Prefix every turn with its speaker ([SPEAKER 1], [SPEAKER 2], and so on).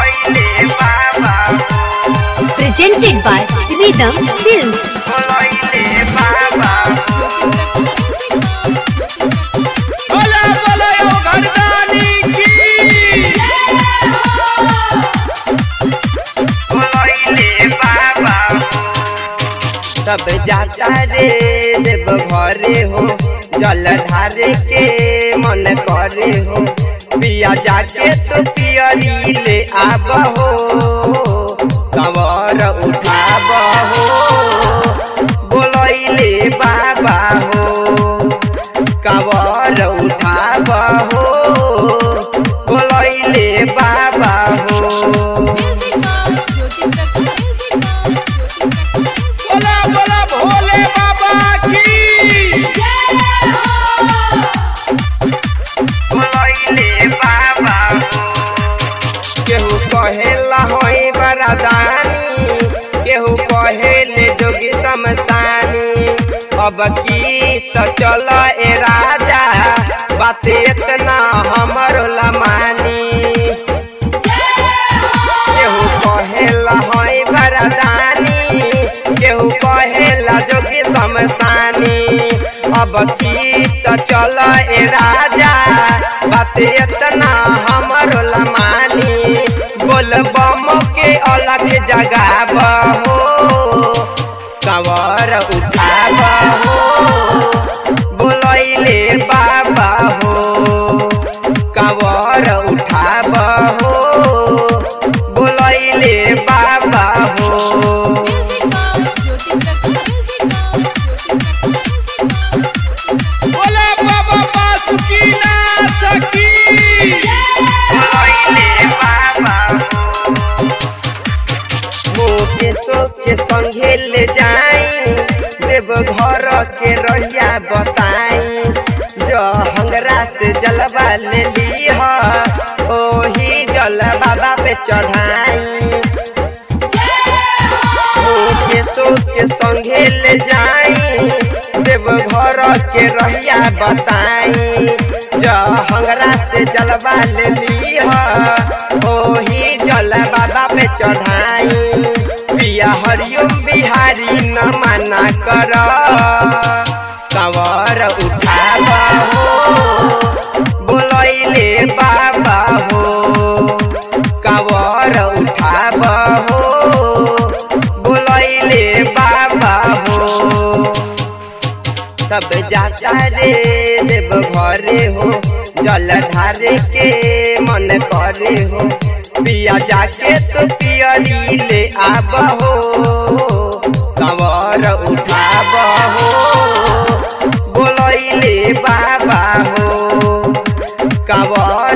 [SPEAKER 1] बोलैले बाबा
[SPEAKER 2] presented by Rhythm Films.
[SPEAKER 1] बोलैले बाबा
[SPEAKER 3] बोला बोला यो घरदानी की
[SPEAKER 1] बोलैले बाबा सब जाता रे देव घरे हो जल ढारे के मन करे हो पिया जाके तो पियरी ले आब हो कंवर उठाब हो बोलैले बाबा हो कंवर उठाब हो बोलैले बाबा हो
[SPEAKER 3] बोला बोला भोले बाबा की
[SPEAKER 1] बोलैले बाबा केहू कहेला होई बरादानी केहू कहेले जोगी शमशानी अब की तो चल ए राजा बात इतना हमरो लमानी केहू कहेला होई बरादानी केहू कहेला जोगी शमशानी अब की तो चल ए राजा बात इतना हमरो लमानी बोल बम के अलग जगाब हो कंवर उठाब हो बोलैले बाबा हो कंवर उठाब हो बोलैले बाबा हो
[SPEAKER 3] बोला बाबा बासुकीनाथ की
[SPEAKER 1] बोलैले बाबा मोके सो के संगे ले जाई देव घर के रहिया बताई जो हंगरा से जलवा ले लीह ओही जल बाबा पे चढ़ाई के सो के संगे ले जाई देव घर के रहिया बताई जो हंगरा से जलवा ले लीह ओही जल बाबा पे चढ़ाई पिया हरिओम बिहारी न मना कर कंवर उठाब हो बोलैले बाबा हो कंवर उठाब हो बोलैले बाबा हो सब जाता रे देव घरे हो जल ढारे के मन करे हो पिया जाके तो पियरी ले आब हो कंवर उठाब हो बोलैले बाबा हो कंवर